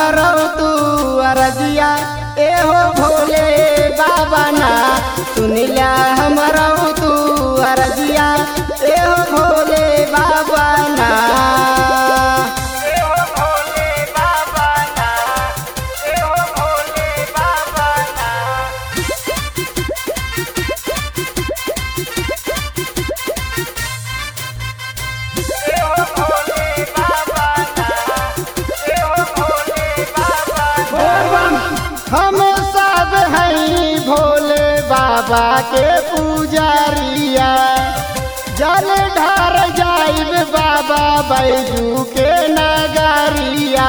हमरो तू अरजिया एहो भोले बाबा ना सुनिला हमरो तू अरजिया एहो भोले बाबा ना एहो भोले बाबा ना एहो भोले बाबा ना हम सब हैं भोले बाबा के पुजारिया जल ढार जाइब बाबा बैजू के नगारिया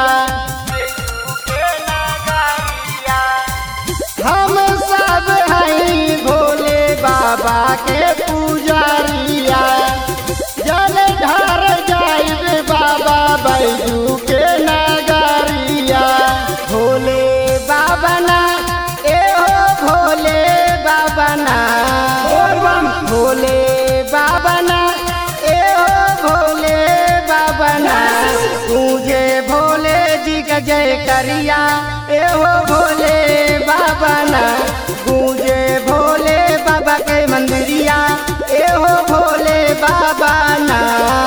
हम सब हैं भोले बाबा के पुजारिया जल ढार जाइब बाबा बैजू के नगारिया भोले बाबा ना एहो भोले बाबा ना भोले बाबा ना एहो भोले बाबा ना तुझे भोले जी का जय करिया एहो भोले बाबा ना गूंजे भोले बाबा के मंदिरिया एहो भोले बाबा ना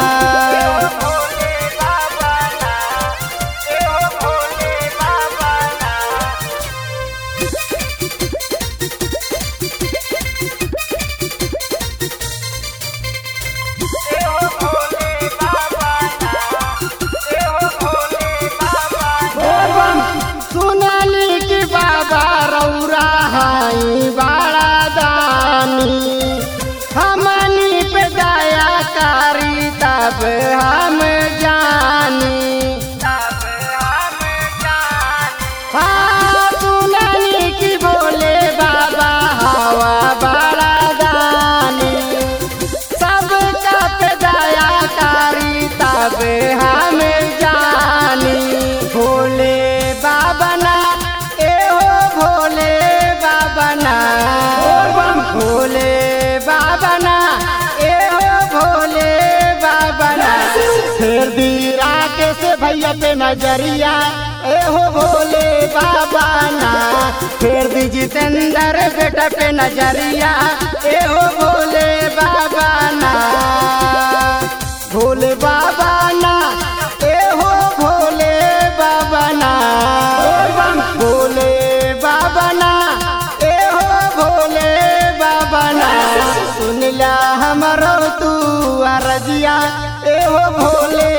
सुनली कि बाबा रौरा हाई बड़ा दानी हमनी पे दया करी तब हम जानी हाँ सुनली कि बोले बाबा हवा बड़ा दानी सबका पे दया करी तब हम जानी भोले बाबा ना एहो भोले बाबा ना भोले बाबा ना एहो भोले बाबा ना फिर दीरा के से भैया पे नजरिया एहो भोले बाबा ना फिर दी जितेंद्र बेटा पे नजरिया एहो भोले बाबा ना भोले बाबा ना एहो भोले बाबा ना भोले बाबा ना एहो भोले बाबा ना सुनला हमरो तू अरजिया एहो भोले